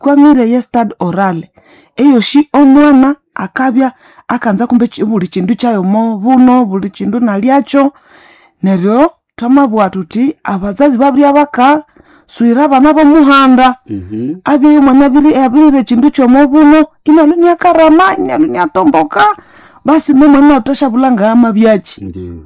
kwamire ye stad orale eyoshi omwana akabya akanza kumbe chi- buli chindu chayomo buno buli chindu nalyacho neryo twamabugha tuthi abazazi babirya bakaswira abana bomuhanda Mhm. abye mwana abiri abirire ekindu kyomo buno inalwe niakarama inalwe niatomboka basi nomwana utashabulanga amabyaki Ndiyo.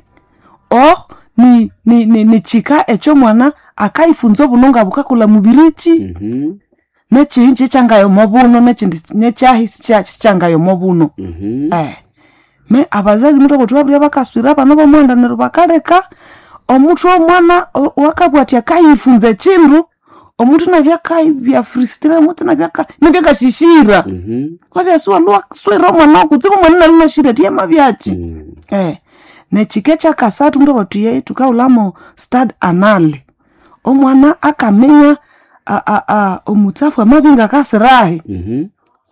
o ni, ni, ni, ni chika ekyomwana akaifunza obuno nga bukakula mubiriki Mhm. nechihinji ekyangayomo buno nechindi nechahi sikyangayomo buno Mhm. eh me abazazi mutu abotu babirya bakaswira abana bomwanda neryo bakaleka omutu omwana o- wakabwati akayifunza ekindu omutu nabyakabya frustre omutu nabyaka- nabyakashishira Mhm. wabyasiwalwa swira omwana okutsibu omwana nali nashira tiyema byaki Mm. eh nechika ekyakasathu mutu abatu ye tukaulamo stad anale omwana akamenya a- a- a- omutsafu amabinga akasirahi Mhm.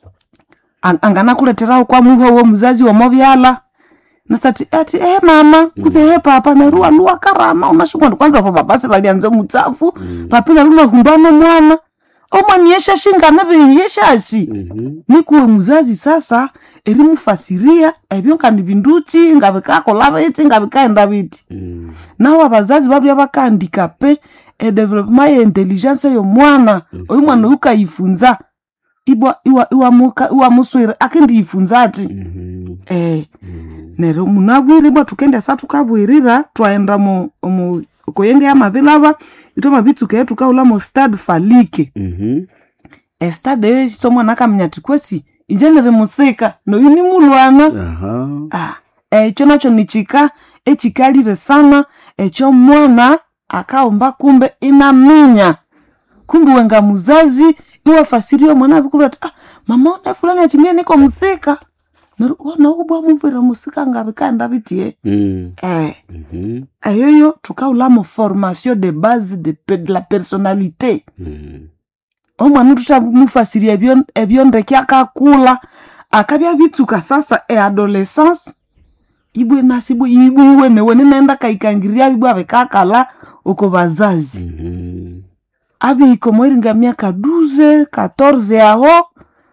Ang- anganakuleteraho kwa muva wo muzazi womovyala nasati ati ehe mama kuti ehe papa neruwa luwa karama unashikwandi kwanza po babasi valianze mutsafu papila lunahumbano mwana omwana yeshashingana vehi yeshachi Mhm. nikuwe muzazi sasa erimufasiria ebyo kandi vinduchi ngavikakola viti ngavikaenda viti Mm. nawo abazazi babya bakaandika pe edevelopema ye intelligence yomwana oyu mwana oyu kayifunza ibwa iwa- iwamuka- iwamuswire akindiyifunza ati Mhm. eh Mm. neryo munabwire ibwa tukendesa tukabwirira twaenda mu mu koyenge yamavilava itwe mavitsuka ye tukaula mu stad falike Mhm. estad eyo ekitsa omwana akamenya ati kwesi inje niri musika noyu ni mulwana Aha. Ah, ekyo nakyo nichika echikalire sana ekyo mwana akaomba kumbe inaminya kumbe wenga muzazi iwafasirie mwana abikulu ati ah, mama one fulani ati mie niko musika Neryo wana ubwa mumbwira musika ngabikaenda bitie Mm. eh, Mhm. eyoyo tukaulamo formation de base de, pe- de la personnalité Mm. omwana tutamufasiria ebyo ebyo ndeke akakula akabya bitsuka sasa eadolescence ibwe nasi ibwe ibwe iwe newe ninaenda kaikangiria ibwe abekakala uko bazazi Mhm. abihika moiringa miaka 12 14 aho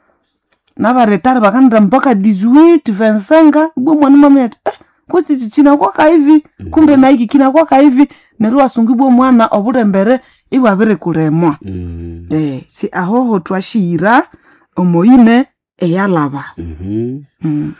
navaretari vakanira mpaka 18 25 ibwe mwana mameti eh, kuti ichi chinakwaka hivi kumbe naiki kinakwaka hivi neryo wasunga ibwe mwana obulembere ibwe abiri kulemwa Mm. eh, si ahoho twashira omoine eyalaba Mhm. mm.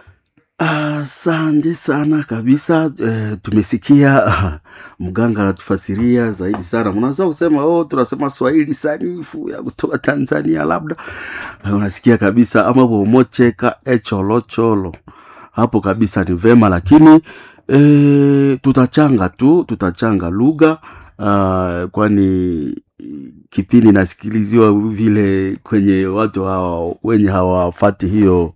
Asante sana kabisa. Eh, tumesikia ah, mganga anatufasiria zaidi sana. Mnaweza kusema oh, tunasema Swahili sanifu ya kutoka Tanzania labda Eh, unasikia kabisa ama bomocheka echolocholo hapo kabisa ni vema, lakini eh, tutachanga tu tutachanga lugha ah, kwani kipindi nasikiliziwa vile kwenye watu hawa wenye hawafati hiyo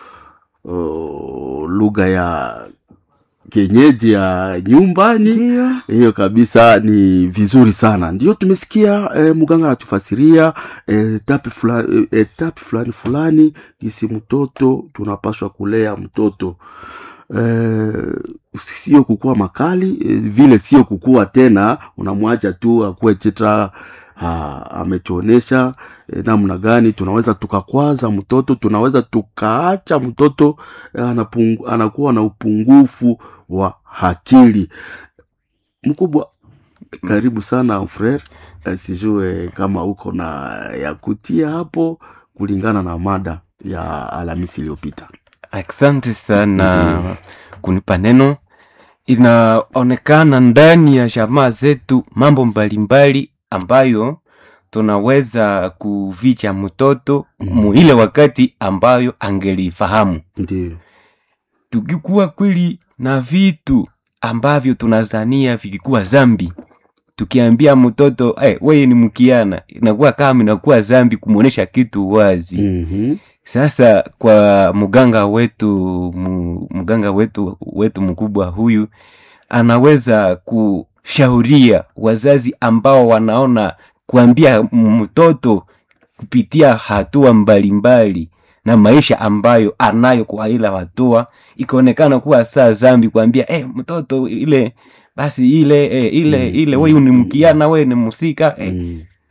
uh, lugha ya kienyeji ya nyumbani ndio hiyo kabisa ni vizuri sana ndio tumesikia eh, mganga anatufasiria eh, etapi fulani eh, etapi fulani fulani gisi mtoto tunapaswa kulea mtoto eh, sio kukua makali eh, vile sio kukua tena unamwacha tu akuwe chita ha, ametuonesha eh, namna gani tunaweza tukakwaza mtoto tunaweza tukaacha mtoto eh, anapungu, anakuwa na upungufu wa akili mkubwa karibu sana frere Eh, sijue kama uko na ya kutia hapo kulingana na mada ya alhamisi iliyopita asante sana kunipa neno inaonekana ndani ya jamaa zetu mambo mbalimbali ambayo tunaweza kuvicha mtoto muile wakati ambayo angelifahamu ndio tukikuwa kweli na vitu ambavyo tunazania vikikuwa zambi tukiambia mtoto hey, weye ni mkiana inakuwa kama inakuwa zambi kumwonyesha kitu wazi mm-hmm. sasa kwa mganga wetu mu, mganga wetu wetu mkubwa huyu anaweza kushauria wazazi ambao wanaona kuambia mtoto kupitia hatua mbalimbali na maisha ambayo anayo kwa ila hatua ikaonekana kuwa saa zambi kuambia eh, mtoto ile basi ile eh, ile Mm, ile mm, wewe ni mm, mkiana wewe ni musika eh, mm.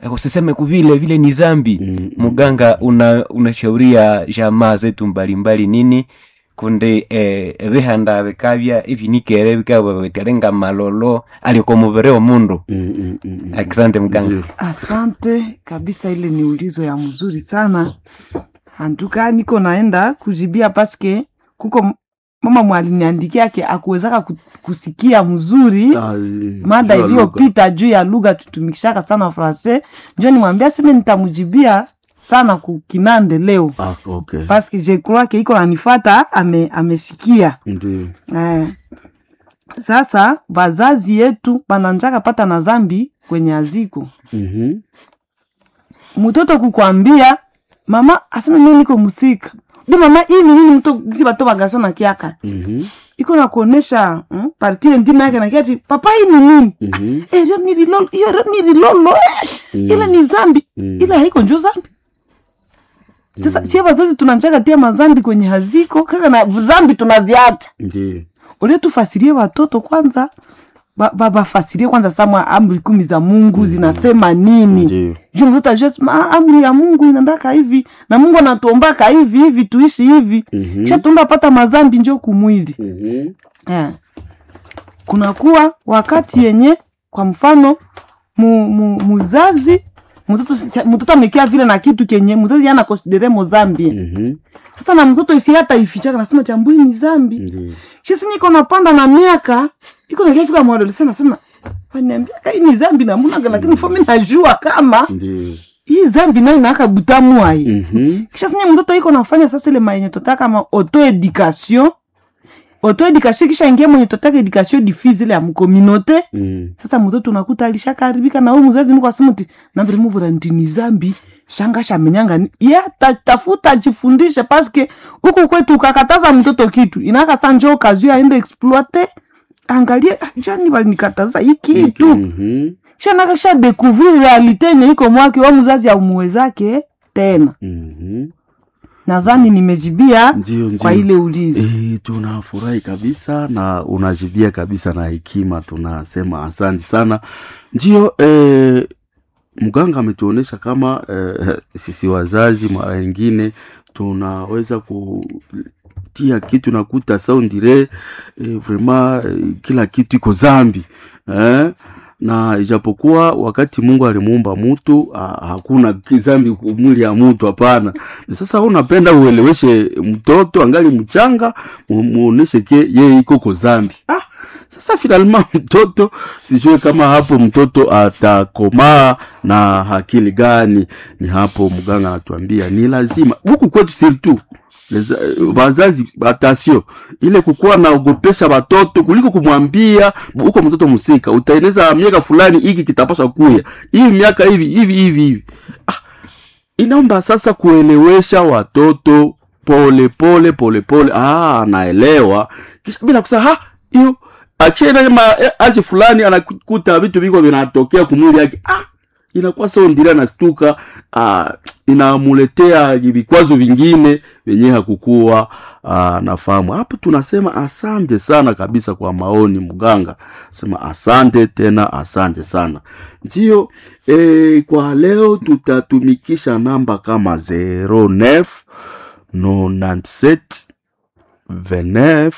Eh, usiseme kuvile vile ni zambi Mm, mm. muganga una unashauria jamaa zetu mbalimbali nini kunde eh, vihanda vikavya ivinikere vikava vikalenga malolo aliko muvere wa mundu Mm, mm, mm, mm. asante mganga Ndio. Asante kabisa, ile ni ulizo ya mzuri sana. Antuka niko naenda kujibia paske kuko m- mama mwaliniandikia ke akuwezaka ku- kusikia mzuri Ah, eh, mada juu ya lugha. iliyopita juu ya lugha tutumikishaka sana francais, njo nimwambia seme nitamujibia sana kukinande leo Ah, okay. paske je crois ke iko nanifata ame, amesikia Ndio. Eh. Sasa bazazi yetu bananjaka pata na zambi kwenye aziko Mhm. mtoto kukwambia mama aseme mimi niko musika bi mama hii ni nini mto gisi bato bagaso na kiaka Mhm. iko na kuonesha mm, partire ndima yake na kiati papa hii ni nini Mhm. eh hiyo ni rilolo hiyo ni rilolo eh. Mm. ile ni zambi Mm. ile haiko njo zambi sasa sie wazazi tunanjaka tia mazambi kwenye haziko kaka na zambi tunaziacha Ndio. ule tufasirie watoto kwanza ba- ba- bafasirie kwanza sama amri kumi za mungu zinasema nini Ndio. juu mtoto ajue sema, "Ah, amri ya mungu inandaka hivi na mungu anatuombaka hivi hivi tuishi hivi Mhm. sha tuenda pata mazambi njo kumwili Mhm. eh. kunakuwa wakati yenye kwa mfano mu, mu, muzazi mtoto si- mtoto amekia vile na kitu kenye muzazi ana konsidere mo zambi Mhm. sasa na mtoto isi hata ifichaka nasema chambui ni zambi Ndio. shisi niko napanda na miaka iko nakiafika mwadolescent nasema waniambia kai ni zambi na munaga lakini fomi najua kama Ndio. hii zambi nayo inaaka butamu ai Mhm. kisha sinye mtoto iko nafanya sasa ile maenye tota kama auto education auto education kisha ingia mwenye totaka education diffuse ile ya mkominote Mm. sasa mtoto unakuta alishakaharibika na huyu mzazi niko asimuti nambiri mubura ndini zambi shanga shamenyanga ni- ye ta- tafuta jifundishe paske huku kwetu ukakataza mtoto kitu inaka sa njo kazi aende exploite angalie "Ah, jani balinikataza hii kitu Mhm. shanaka sha découvrir realite yenye iko mwake wa mzazi aumuwezake tena Mhm. nadhani nimejibia Ndio, ndio. kwa ile ulizo E, tunafurahi kabisa na unajibia kabisa na hekima, tunasema asante sana. Ndio e, mganga ametuonyesha kama e, sisi wazazi mara nyingine tunaweza kutia kitu nakuta saundire e, vrema e, kila kitu iko zambi eh? na ijapokuwa wakati Mungu alimuumba mutu ha, hakuna kizambi mwili ya mutu hapana. Na Sasa unapenda ueleweshe mtoto angali mchanga, mu- muoneshe ke yeye iko ko zambi. Ah, sasa finalma mtoto sijue kama hapo mtoto atakomaa na akili gani. Ni hapo mganga anatuambia ni lazima huku kwetu surtout Leza- wazazi atasio ile kukuwa naogopesha watoto kuliko kumwambia huko mtoto musika utaeneza miaka fulani hiki kitapasha kuya hii miaka hivi hivi hivi hivi ah, inaomba sasa kuelewesha watoto pole pole pole pole ah, anaelewa kisha bila kusema ha hiyo achena ma eh, aje fulani anakuta vitu viko vinatokea kumwili yake ah, inakuwa sawa ndira nastuka ah, inamuletea vikwazo vingine venye hakukuwa ah, nafahamu hapo tunasema asante sana kabisa kwa maoni mganga sema asante tena asante sana ndio eh, kwa leo tutatumikisha namba kama 09 97 29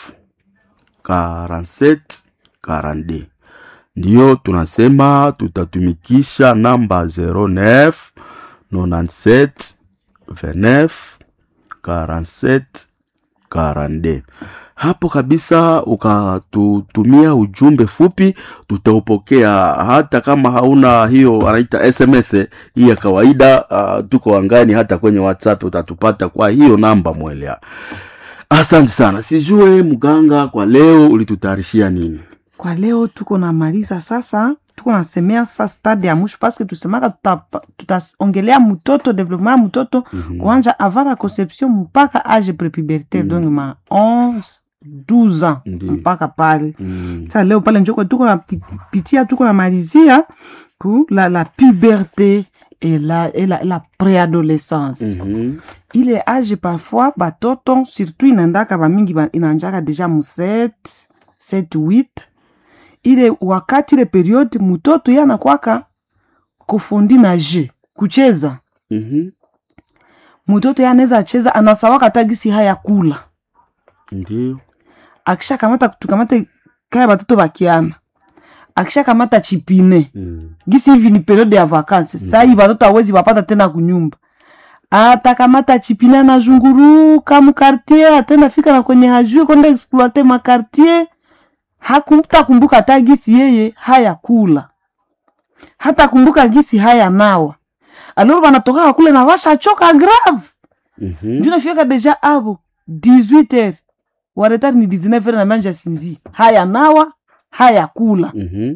47 42 ndiyo tunasema tutatumikisha namba 09 97 29 47 42 hapo kabisa ukatutumia ujumbe fupi tutaupokea hata kama hauna hiyo anaita sms hii ya kawaida uh, tuko angani hata kwenye whatsapp utatupata kwa hiyo namba mwelea asante sana sijue mganga kwa leo ulitutayarishia nini kwa leo tuko namaliza sasa tuko nasemea sa stade ya mwisho paske tusemaka tuta- tutaongelea mtoto developement ya mtoto Mhm. kuanja avant la conception mpaka age prepubertaire donc ma 11 12 ans Ndiyo. mpaka pale mm. sa leo pale njoko tuko napitia tuko namalizia ku la, la puberté et la, et la, la préadolescence Mhm. ile age parfois batoto surtout inaendaka bamingi ba- inaanjaka deja mu 7 7 8 ile wakati ile periode mutoto ye anakwaka kufundi na je kucheza Mhm. mtoto ye anaweza cheza anasawaka tagisi haya kula Ndio. akisha kamata tukamate kaya batoto bakiana akisha kamata chipine Mm. gisi hivi ni periode ya vakansi mm. sai batoto awezi wapata tena kunyumba atakamata chipine anazunguruka mkartier atenda fika na kwenye hajue kwenda exploite makartier hakumta kumbuka hata gisi yeye haya kula hata kumbuka gisi haya nawa aloro banatoka kule na washachoka grave Mhm. nju nafika deja avo 18 heures waretari ni 19 heures na manja sinzi haya nawa haya kula Mhm.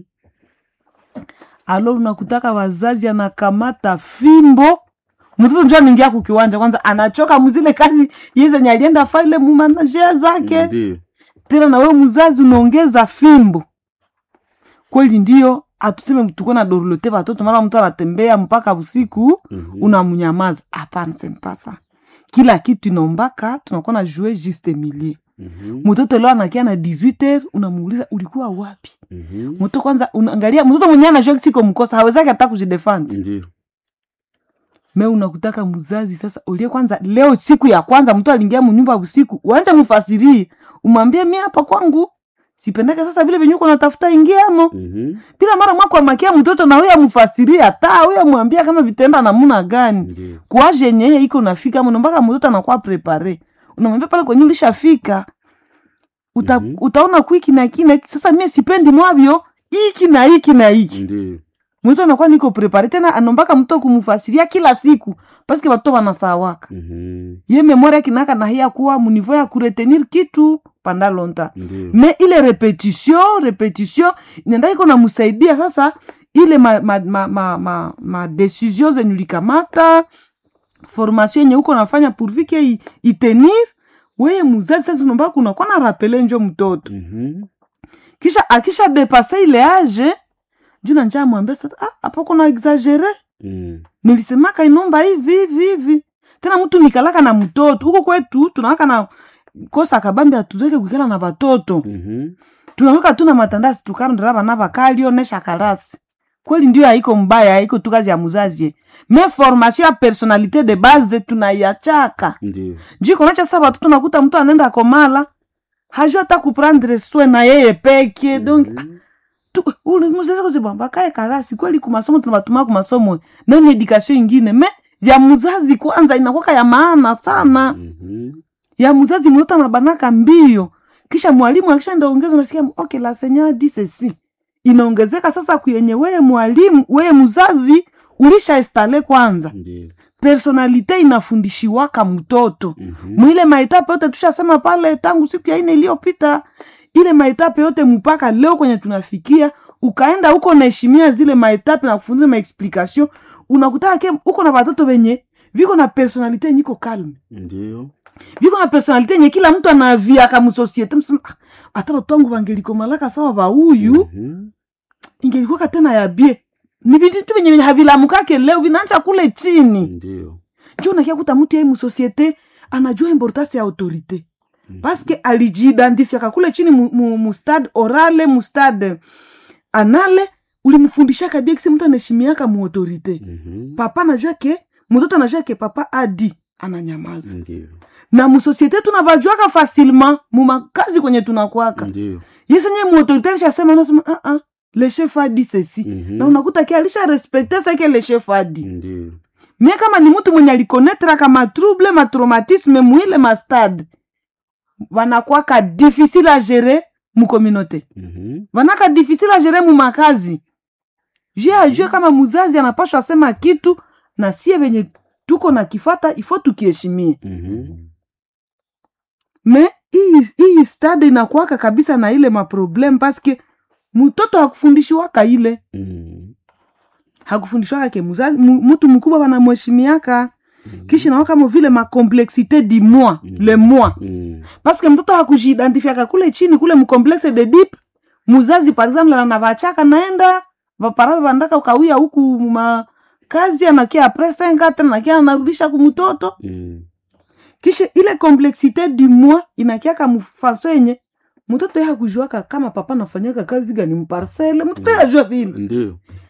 alo unakutaka wazazi anakamata fimbo mtoto njo anaingia kukiwanja kwanza anachoka mzile kazi yezenye alienda faile mumanajea zake Ndio. tena na wewe mzazi unaongeza fimbo kweli ndio atuseme tuko na dorlote watoto mara mtu anatembea mpaka usiku Mhm. unamnyamaza hapana sempasa kila kitu inaombaka tunakuwa na jue juste milieu Mhm. mtoto leo anakia na 18 heures unamuuliza ulikuwa wapi Mhm. mtoto kwanza unaangalia mtoto mwenyewe anajua siko mkosa hawezaki hata kujidefend Ndio. me unakutaka mzazi sasa ulie kwanza leo siku ya kwanza mtu aliingia munyumba usiku uanje mfasirie umwambie mi hapa kwangu sipendeke sasa vile venye uko natafuta ingiamo Mhm. bila mara mwako amakia mtoto na huyo amfasirie hata huyo amwambia kama vitenda namuna gani Ndio. kuaje yenye iko nafika mno mpaka mtoto anakuwa prepare unamwambia pale kwenye ulishafika Uta, Mhm. utaona kwiki na kina sasa mie sipendi mwavyo iki na iki na iki Ndio. mtu anakuwa niko prepare tena anombaka mtu kumfasiria kila siku paske watoto wanasawaka Mhm. ye memoria kinaka na hiya kuwa munivo ya kuretenir kitu panda lonta Ndio. me ile repetition repetition nenda iko namusaidia sasa ile ma, ma, ma, ma, ma, ma decision zenye ulikamata formation yenye uko nafanya pourvike i- itenir weye muzazi sasa unaomba kunakuwa na rapele njo mtoto Mhm. kisha akisha depase ile age juu nanja amwambia sasa ah, hapo kuna exagere Mm. nilisemaka inomba hivi hivi hivi tena mtu nikalaka na mtoto huko kwetu tunawaka na kosa kabambi atuzeke kuikala na batoto Mhm. tunaweka tu na matandasi tukarondera bana bakalio nesha karasi kweli ndio haiko mbaya haiko tu kazi ya muzazi me formation ya personalite de base tunaiachaka Ndio. jiko nacha sasa batoto nakuta mtu anaenda komala hajua hata kuprendre soin na yeye peke donc Mhm. tu- ule muzazi kuzibamba kae karasi kweli kumasomo tunabatuma kumasomo nani edukation ingine me ya muzazi kwanza inakwaka ya maana sana Mhm. ya muzazi mtoto anabanaka mbio kisha mwalimu akishaenda ongeza unasikia okay la senya di ceci inaongezeka sasa kuyenye weye mwalimu weye muzazi ulisha estale kwanza Ndio. personalite inafundishiwaka mtoto Mhm. mwile maetape yote tushasema pale tangu siku ya ine iliyopita ile maetape yote mpaka leo kwenye tunafikia ukaenda huko naheshimia zile maetape na kufundisha maexplication unakutaka ke uko na batoto benye viko na personalite yenye iko kalme Ndio. viko na personalite yenye kila mtu anaviaka musosiete msema "Ah, hata batu wangu vangelikomalaka sawa vauyu Mhm. ingelikuwaka tena ya bie ni vitu venye venye havilamukake leo vinaanza kule chini Ndio. njo nakia kuta mtu yai musosiete anajua importance ya autorite paske alijiidentifiaka kule chini mu, mu, mu stade orale mu stade anale ulimfundishaka bia kisi mtu anaheshimiaka mu autorite Mhm. papa anajua ke mtoto anajua ke papa adi ananyamaza Ndio. na musosiete tunavajuaka facilement mumakazi kwenye tunakwaka Ndio. yesenye muautorite alishasema nasema uh -uh, le chef adi ceci Mhm. na unakuta ke alisha respekte sake le chef adi Ndio. mie kama ni mtu mwenye alikonetraka matrouble matraumatisme mwile mastade vanakwaka difficile a gérer mu communauté Mhm. vanaka difficile a gérer mu makazi jue ajue kama muzazi anapashwa sema kitu na sie venye tuko na kifata ifo tukiheshimie Mhm. me hii hii stade inakuwaka kabisa na ile maprobleme paske mtoto hakufundishiwaka ile Mhm. hakufundishwaka ke muzazi mu- mtu mkubwa wanamheshimiaka kisha nawa kama vile makomplexité du moi Mhm. le moi Mhm. paske mtoto hakujiidentifiaka kule chini kule mkomplexe de dip muzazi par exemple anavachaka naenda vaparawe vandaka ukawia huku makazi anakia apres senga tena nakia anarudisha kumtoto Mhm. kisha ile complexité du moi inakiaka mfaso yenye mtoto ye hakujuaka kama papa nafanyaka kazi gani mparcele mtoto ye ajua vile Ndio.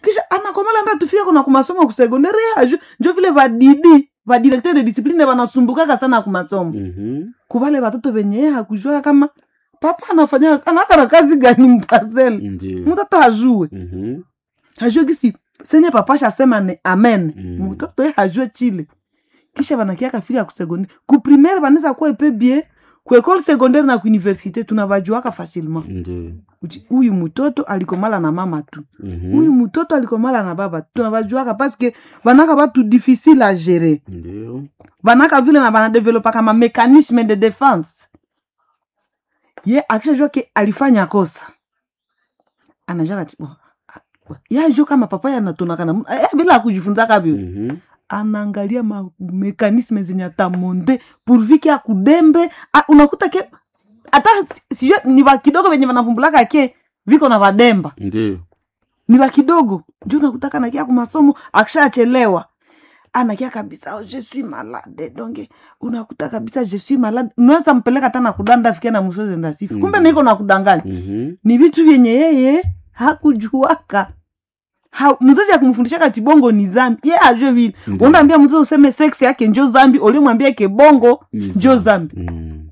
kisha anakomala nda tufika kuna kumasomo kusegondari aju njo vile vadidi vadirekteur de discipline vanasumbukaka sana kumasomo Mhm. kuvale vatoto venye ye hakujua kama papa anafanya anakana kazi gani mpasele Ndiyo. mtoto hajue Mhm. hajue gisi senye papa shasema ni amen Mm. mtoto ye hajue chile kisha vanakiaka fika kusekondaire kuprimere vanaweza kuwa ipe bien kuekole sekondaire na kuuniversite tunavajuaka facilement Ndiyo. Uchi, huyu mtoto alikomala na mama tu Mhm. huyu mtoto alikomala na baba tu tunavajuaka paske vanaka vatu difficile a gérer Ndiyo. vanaka vile na vanadevelopaka mamekanisme de defense ye akishajua ke alifanya kosa anajua kati bo, a- ye ajua kama papa yanatonaka na mu- eh, bila akujifunzaka vyo Mhm. anaangalia mamekanisme zenye atamonde purvike akudembe a- unakuta ke hata si- sijue ni vakidogo venye vanavumbulaka ke viko na vademba Ndiyo. ni la kidogo njo nakutaka nakia kumasomo akishachelewa anakia kabisa oh, je suis malade donc unakuta kabisa je suis malade unaweza mpeleka hata nakudanda fikia na msozi ndasifu Mhm. kumbe niko nakudanganya Mhm. ni vitu vyenye yeye hakujuaka ha, mzazi akumfundisha kati bongo ni zambi ye ajue vile Ndiyo. unaambia mtoto useme sex yake njo zambi ulimwambia ke bongo Ni njo zambi Mm.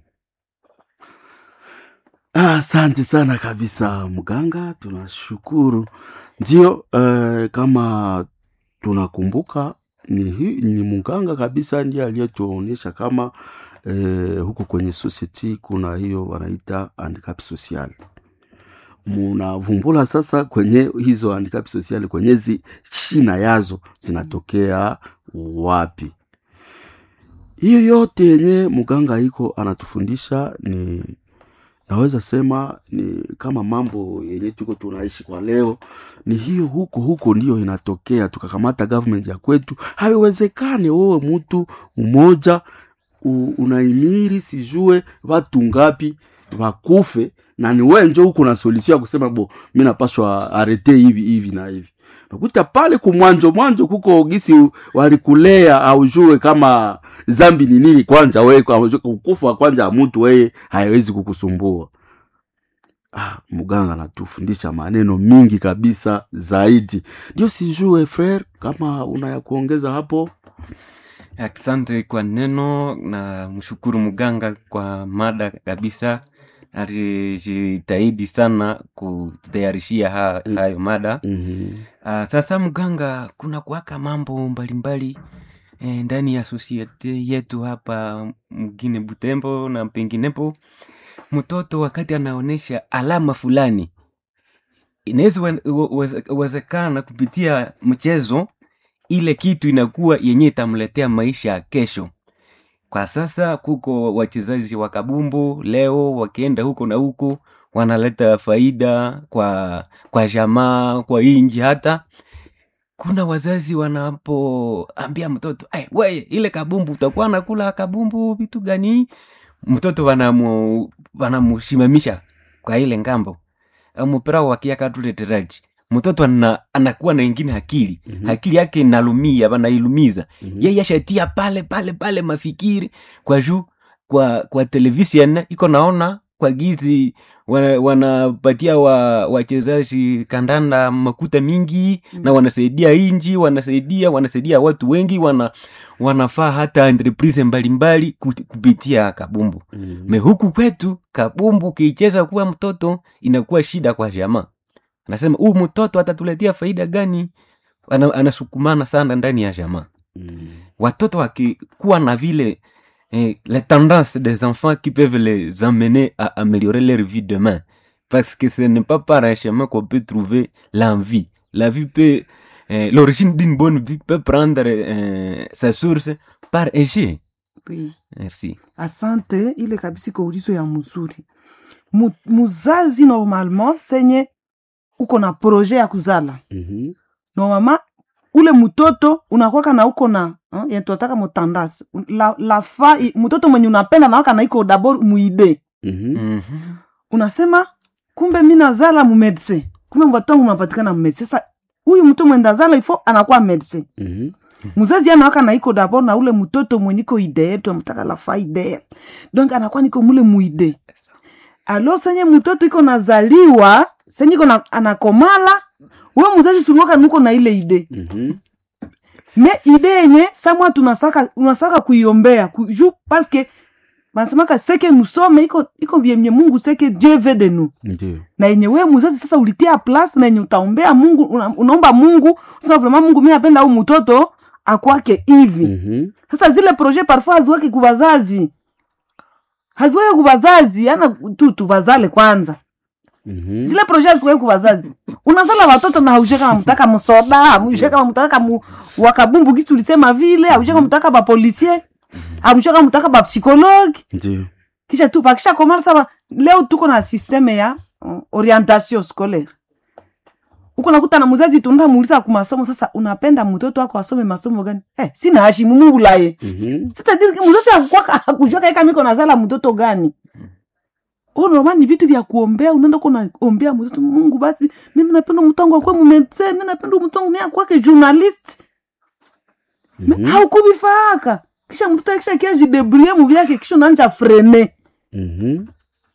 Ah, Asante sana kabisa mganga, tunashukuru. Ndio eh, kama tunakumbuka ni, hi- ni mganga kabisa ndiye aliyetuonyesha kama eh, huku kwenye society kuna hiyo wanaita handicap social. Munavumbula sasa kwenye hizo handicap social, kwenye zi shina yazo zinatokea wapi? hiyo yote yenye mganga iko anatufundisha ni naweza sema ni kama mambo yenye tuko tunaishi kwa leo ni hiyo huko huko ndiyo inatokea tukakamata government ya kwetu haiwezekane wewe mtu mmoja u- unaimiri sijue watu ngapi wakufe na ni we njo huko na solution ya kusema bo mi napashwa arete hivi hivi na hivi nakuta pale kumwanjo mwanjo kuko gisi walikulea aujue kama zambi ni nini kwanja we ukufa kwanja ya mtu weye haiwezi kukusumbua ah, mganga anatufundisha maneno mingi kabisa zaidi ndio sijue frere kama una ya kuongeza hapo asante kwa neno na mshukuru mganga kwa mada kabisa alijitahidi sana kutayarishia ha, hayo mada mm-hmm. uh, sasa mganga kuna kuwaka mambo mbalimbali eh, ndani ya sosiete yetu hapa mgine butembo na penginepo mtoto wakati anaonyesha alama fulani inaweza wen- uwe- uweze- uwezekana kupitia mchezo ile kitu inakuwa yenye itamletea maisha ya kesho kwa sasa kuko wachezaji wa kabumbu leo wakienda huko na huko wanaleta faida kwa kwa jamaa kwa inji hata kuna wazazi wanapoambia mtoto hey, weye ile kabumbu utakuwa nakula kabumbu vitu gani mtoto wanamu wanamushimamisha kwa ile ngambo mupira wakiakatuleteraji mtoto ana, anakuwa na ingine akili Mhm. akili yake inalumia wanailumiza Mhm. yeye ashatia pale pale pale mafikiri kwa juu kwa kwa television iko naona kwa gizi wana- wanapatia wa wachezaji kandanda makuta mingi Mm. na wanasaidia inji wanasaidia wanasaidia watu wengi wana wanafaa hata entreprise mbalimbali ku- kupitia kabumbu Mhm. me huku kwetu kabumbu ukiicheza kuwa mtoto inakuwa shida kwa jamaa anasema huu mtoto atatuletea faida gani Ana, anasukumana sana ndani ya jamaa Mhm. watoto wakikuwa na vile eh, les tendances des enfants qui peuvent les emmener à améliorer leur vie demain parce que ce n'est pas par un chemin qu'on peut trouver l'envie la vie peut eh, l'origine d'une bonne vie peut prendre eh, sa source par un jeu Oui. merci asante ile kabisa iko ulizo ya mzuri Mu, muzazi normalement senye uko na projet ya kuzala Mhm. normalement ule mtoto unakwaka na uko na hein, yenye tunataka mutandasi la, la fa i- mtoto mwenye unapenda nawaka na iko dabord muide Mhm. Mhm. unasema kumbe mi nazala mumedecin kumbe mtoto wangu unapatikana mumedecin sasa huyu mtu mwenye ndazala ifo anakuwa medecin Mhm. mzazi anawaka na iko dabord na ule mtoto mwenye iko idee tunamtaka la fa idee donc anakuwa niko mule muide alo senye mtoto iko nazaliwa senye iko na, anakomala we mzazi suliwaka nuko na ile ide Mhm. me ide yenye samwa tunasaka unasaka kuiombea ku, ju paske banasemaka seke nusome iko iko vyenye mungu seke dieu veut de nous ndio na yenye we mzazi sasa ulitia place na yenye utaombea mungu una, unaomba mungu sema vraimen mungu mi napenda au mtoto akwake hivi Mhm. sasa zile projet parfois haziweke kubazazi haziweke kubazazi ana tu tubazale kwanza Mhm. zile projet haziweke kubazazi unazala watoto na haujue kama mtaka msoda haujue kama mtaka mu, wakabumbu kitu ulisema vile haujue kama mtaka bapolisier haujue kama mtaka bapsikologe ndio kisha tu bakisha komala saba leo tuko na systeme ya uh, orientation scolaire uko nakuta na mzazi tunaenda muuliza ku masomo sasa unapenda mtoto wako asome masomo gani eh, sina hashimu mungu laye Mhm. sitadiri mzazi hakukwaka- hakujua kaika miko nazala mtoto gani Oh, normal ni vitu vya kuombea unaenda uko naombea mtoto mungu basi mimi napenda mtongo akwe mumedse mi napenda mtongo ni akwake journalist Mhm. haukuvifaaka kisha mtoto akisha kia jidebrie muvyake kisha unaanja frene Mhm.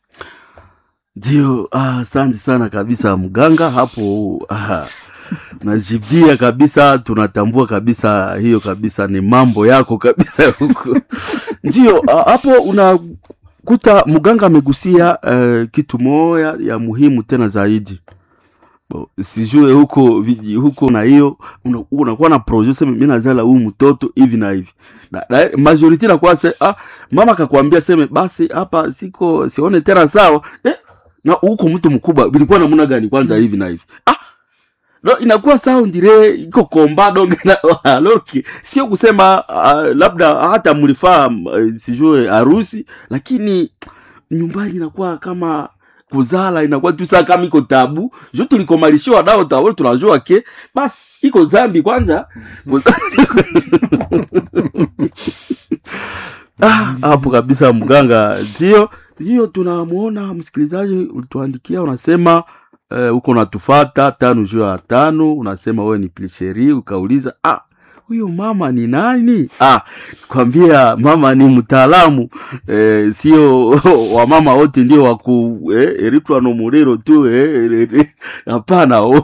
ndio ah, asante sana kabisa mganga hapo ah, najibia kabisa tunatambua kabisa hiyo kabisa ni mambo yako kabisa huko ndio ah, hapo unakuta mganga amegusia eh, kitu moya ya muhimu tena zaidi Bo, sijue huko viji- huko na hiyo una- unakuwa na projet sema mimi nazala huyu mtoto hivi na hivi na, na majority nakuwa se ah, mama akakwambia seme basi hapa siko sione tena sawa eh, na huko mtu mkubwa vilikuwa namna gani kwanza hivi na hivi ah, no, inakuwa sawa ndire iko komba donge na aloki sio kusema uh, labda hata mlifaa uh, sijue harusi lakini nyumbani inakuwa kama kuzala inakuwa tu saa kama iko tabu jo tulikomalishiwa nao tawol tunajua ke basi iko zambi kwanza Ah, hapo kabisa mganga ndio hiyo tunamwona msikilizaji ulituandikia unasema eh, uko natufata tano juu ya tano unasema wewe ni plisheri ukauliza ah huyo mama ni nani ah kwambia mama ni mtaalamu eh, sio wamama wote ndio waku eh, eritwa no muriro tu eh, eh, eh, hapana oh.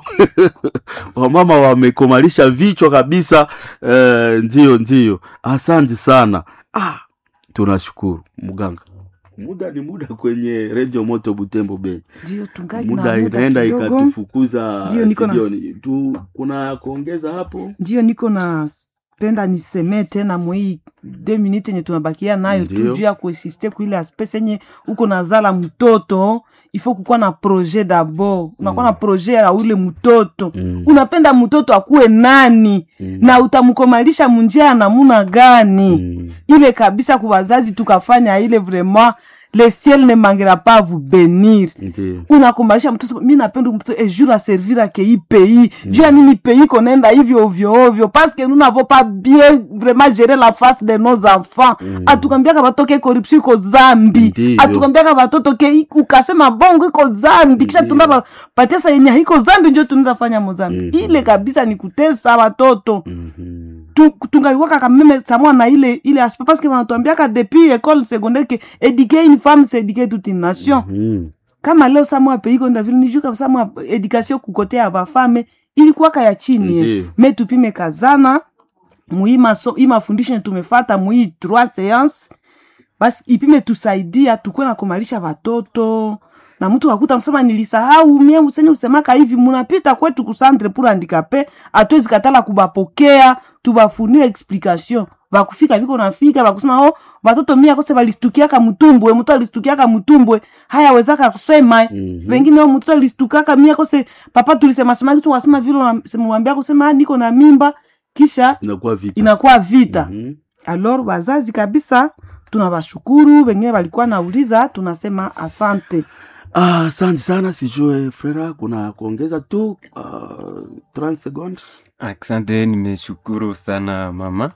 wamama wamekomalisha vichwa kabisa eh, ndio ndio asante sana ah tunashukuru mganga muda ni muda kwenye redio moto butembo bei ndio tungali muda na muda inaenda kidogo ikatufukuza Ndio, niko na- studioni tu kuna kuongeza hapo ndio niko na penda nisemee tena mwii de minute yenye tunabakia nayo tu Ndio. juu ya kuesiste kuile aspes yenye uko nazala mtoto ifo kukuwa na projet dabord unakuwa na projet ya ule mtoto Mm. unapenda mtoto akuwe nani Mm. na utamkomalisha munjia ya namuna gani Mm. ile kabisa kwa wazazi tukafanya ile vraiment le ciel ne manquera pas à vous bénir ndio unakumbalisha mtoto mi napenda mtoto e jour a servir à kei pays mm. juu ya nini pays konaenda hivyo ovyo ovyo parce que nous n'avons pas bien vraiment géré la face de nos enfants mm. atukambiaka batoke corruption iko zambi Ndiyo. atukambiaka batoto ke i- ukasema bongo iko zambi kisha tunda ba- patesa yenye haiko zambi njo tunaenda fanya mozambi Mhm. ile kabisa ni kutesa watoto Mhm. tu- tungaliwaka kameme samwa na ile ile aspect parce que wanatuambiaka depuis école secondaire que éduquer une femme c'est éduquer toute une nation Mhm. kama leo samwa pays konda vile nijuu kabisa samwa education kukotea ya bafame ilikuwaka ya chini Ndiyo. me tupime kazana muhii maso hii mafundisho yenye tumefata muhii trois séance basi ipime tusaidia tukuwe na kumalisha watoto na mtu wakuta msema nilisahau mie usenye usemaka hivi munapita kwetu kusantre pour handicapé atwezi katala kubapokea tubafunire explication bakufika biko nafika bakusema oh batoto mia kose balistukiaka mutumbwe mtu alistukiaka mutumbwe haya wezaka kusema Mhm. wengine o mtoto alistukaka mia kose papa tulisema sema kitu wasema vile unamwambia kusema "Ah, niko na mimba kisha inakuwa vita inakuwa vita Mhm. alors wazazi kabisa tunawashukuru wengine walikuwa nauliza tunasema asante Ah, asante sana sijue frera kuna kuongeza tu uh, 30 secondes Asante, nimeshukuru sana mama.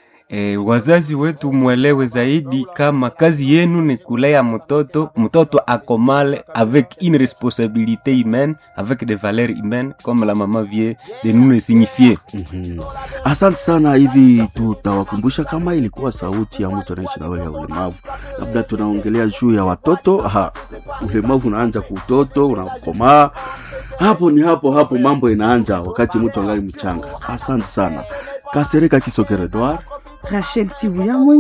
E, wazazi wetu mwelewe zaidi kama kazi yenu ni kulea mtoto, mtoto akomale avec une responsabilité humaine, avec des valeurs humaines comme la maman vient de nous le signifier. Mhm. asante sana hivi tutawakumbusha kama ilikuwa sauti ya mtu anaishi na wewe ya ulemavu labda tunaongelea juu ya watoto Aha, ulemavu unaanja kuutoto unakomaa hapo ni hapo hapo mambo inaanja wakati mtu angali mchanga asante sana kasereka kisokeredwar rachel sibuya